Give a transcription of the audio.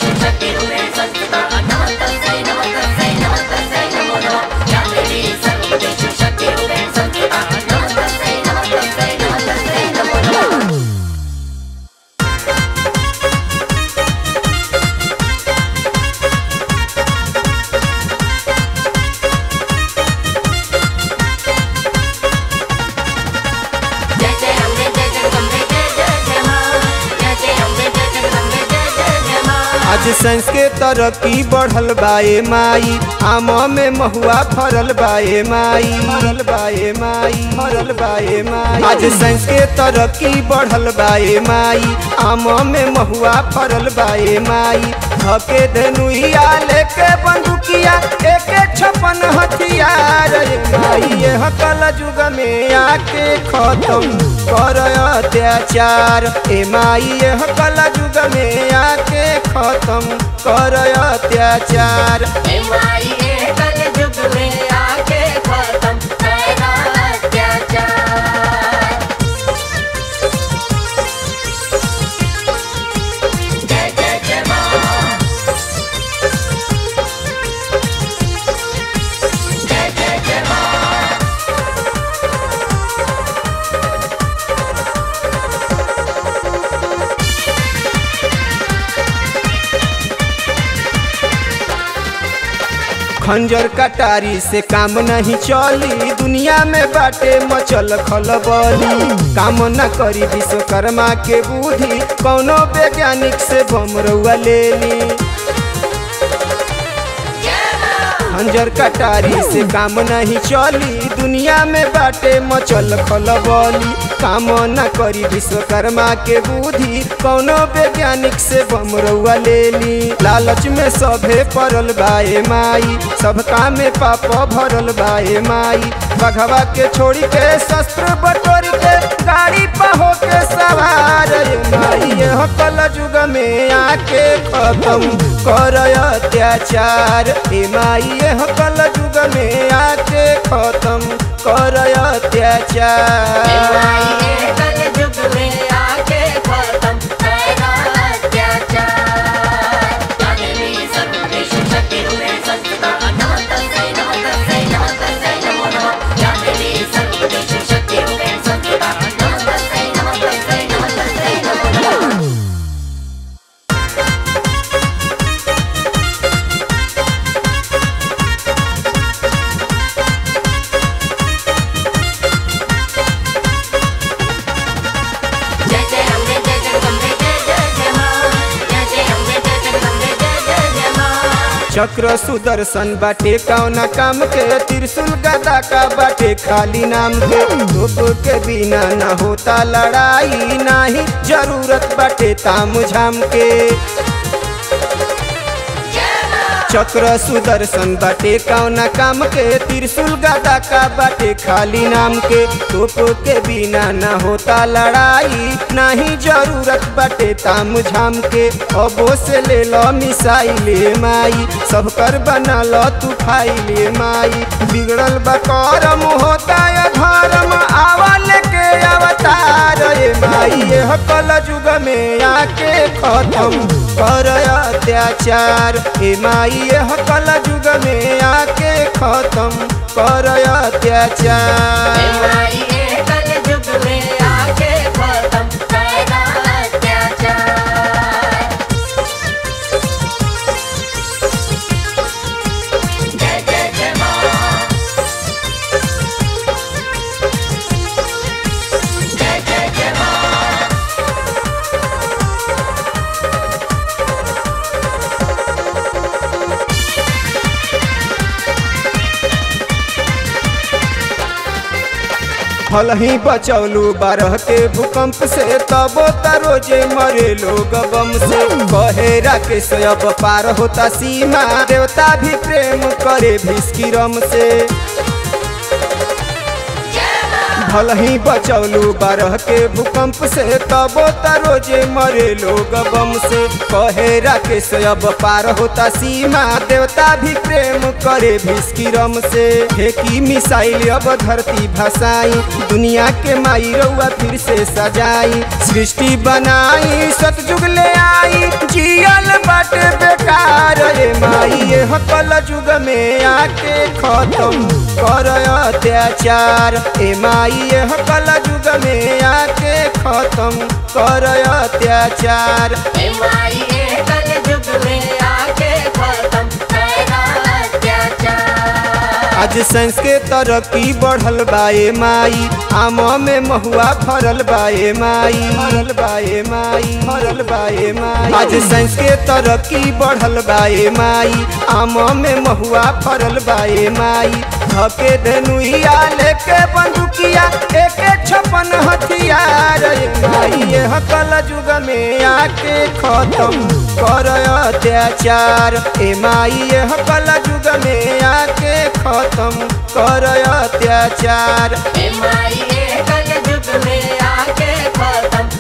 सर्वेषु शक्तिरूपेण संस्थिता नमस्तस्यै नमस्तस्यै नमस्तस्यै नमो नमः या देवी सर्वभूतेषु शक्तिरूपेण संस्थिता नमस्तस्यै नमस्तस्यै नमस्तस्यै नमो नमः जय जय अम्बे जय जगदम्बे जय जय जय माँ जय जय अम्बे जय जगदम्बे जय जय जय माँ आज साइंस के तरक्की बढ़ल बाए माई आम में महुआ फरल बाए माई फरल बाए माई फरल बाए माई आज साइंस के तरक्की बढ़ल बाए माई आम में महुआ फरल बाए माई धके धनुइया लेके बंदूकिया एके छपन हथियार रे माई यह कल युग में आके खत्म कर अत्याचार ए माई यह कल युग में आके खत्म कर अत्याचार हे माई ये कल युग में आके खत्म तेरा अत्याचार जय जय जय माँ जय जय जय माँ खंजर कटारी से काम नहीं चली दुनिया में बाटे मचल खलबली काम न करी विश्वकर्मा के बुद्धि कौनो वैज्ञानिक से बम रउआ ले ली खंजर कटारी से काम नहीं चली दुनिया में बाटे मचल खलबली काम न करी विश्वकर्मा के बुद्धि कौनो वैज्ञानिक से बम रउआ ले ली लालच में सभे पड़ल बाए माई सबका में पाप भरल बाए माई बघवा के छोड़ी के शस्त्र बटोरी के गाड़ी पर होके सवार रे माई यह कल युग में आके खत्म कर अत्याचार ए माई यह कल युग में आके खत्म कर हे अत्याचार माई ये कल युग में आके खत्म तेरा अत्याचार या देवी सर्वभूतेषु शक्तिरूपेण संस्थिता नमस्तस्यै नमस्तस्यै नमस्तस्यै नमो नमः या देवी सर्वभूतेषु शक्तिरूपेण संस्थिता नमस्तस्यै नमस्तस्यै नमस्तस्यै नमो नमः जय जय अम्बे जय जगदम्बे जय जय जय माँ जय जय अम्बे जय जगदम्बे जय जय जय माँ चक्र सुदर्शन बाटे कौना काम के त्रिशूल गदा का बाटे खाली नाम के धूप के बिना न होता लड़ाई नाही जरूरत बाटे ताम झाम के चक्र सुदर्शन बाटे कौना काम के त्रिशूल गदा का बाटे खाली नाम के तोप के बिना न होता लड़ाई नहीं जरूरत बाटे ताम झाम के अबो से ले लो मिसाइल माई सब कर बना लो तू फाइल माई बिगड़ल बकरम होता है धर्म आवल के अवतार ये माई यह कल युग में आके खत्म कर अत्याचार ए माई यह कल युग में आके खत्म कर हे अत्याचार माई ये कल युग में आके खत्म तेरा अत्याचार जय जय जय माँ जय जय जय माँ फल ही बचौलू बारह के भूकंप से तबो तरोजे मरे लोग बम से बहेरा के अब पार होता सीमा देवता भी प्रेम करे भीष्किरम से भल ही बचौलू बारह के भूकंप से तबो तरोजे मरे लोग बम से कहेरा के से अब पार होता सीमा देवता भी प्रेम करे भीष्किरम से फेंकी मिसाइल अब धरती भसाई दुनिया के माई रउआ फिर से सजाई सृष्टि बनाई सतयुग ले आई जियल बाटे यह कल युग में आके खत्म कर अत्याचार ए माई यह कल युग में आके खत्म कर अत्याचार हे माई ये कलयुग में आके खत्म तेरा अत्याचार आज साइंस के तरक्की बढ़ल बाए माई आम में महुआ फरल बाए माई फरल बाए माई फरल बाए माई आज साइंस के तरक्की बढ़ल बाए माई आम में महुआ फरल बाए माई धके धनुइया लेके बंदूकिया एके छपन हथियार ए माई यह कल युग में आके खत्म कर अत्याचार ए माई यह कल युग में आके खत्म कर अत्याचार हे माई ये कलयुग में आके खत्म